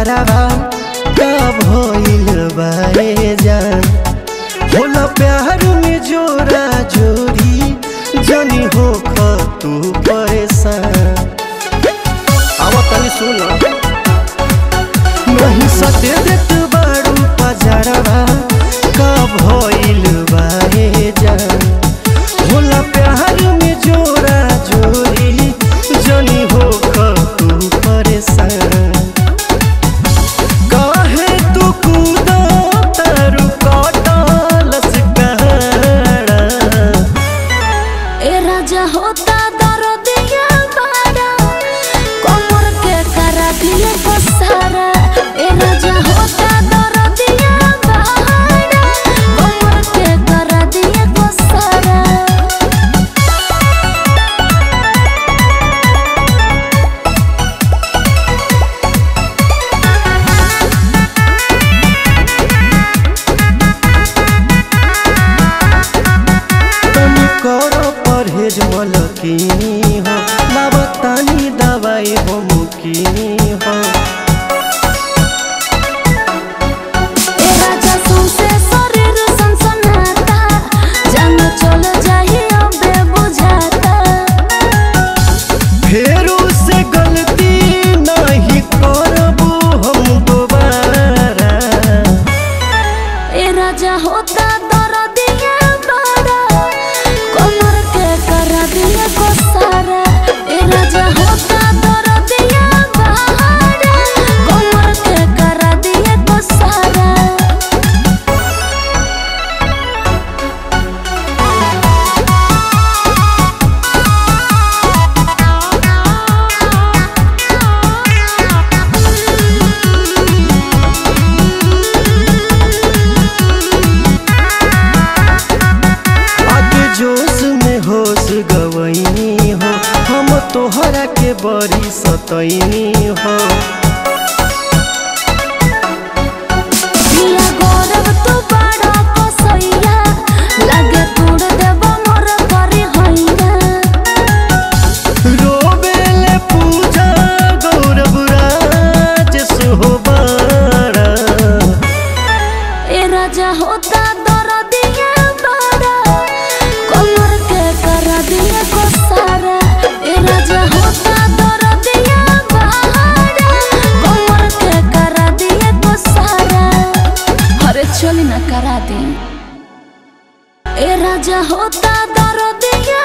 पजरावा का भइल बाए जान होला प्यार में जोरा जोरी जनी हो तू परेशान आवा तनी सुन नहीं सटे देत बाड़ू पजरावा का भइल बाए जान होला प्यार में जोरा जोरी जनी हो तू परेशान काहे तू कूदा तारू कटलस कहाड़ा ए राजा होता दरदिया बाड़ा कमर के करा दिए पसारा ए राजा होता दरदिया बाड़ा कमर के करा दिए पसारा तनी करो परहेज मलकिनी हो लावतानी दवाई हो मुकिनी हो ए राजा सौंसे शरीर सनसनाता जान चल जाही अबे बुझाता फेरू से गलती नहीं करबू हम दोबारा ए राजा होता दरदिया बाड़ा कमर के करा दिए कोसारा ए राजा होता दरदिया बाड़ा कमर के करा दिए कोसारा आगे जोश में होश गवैनी हो हम तोहरा के बड़ी सतैनी हो पिया गौरव तू बड़ा कसैया लगे तोड़ देब मोर करी हैया रोबेले पूजा गौरव राज सोहबारा ए राजा होता दरदिया बाड़ा कमर के करा दिए कोसारा ए राजा होता दरदिया बाड़ा कमर के करा दिए कोसारा अरे चली ना करा दी ए राजा होता दरदिया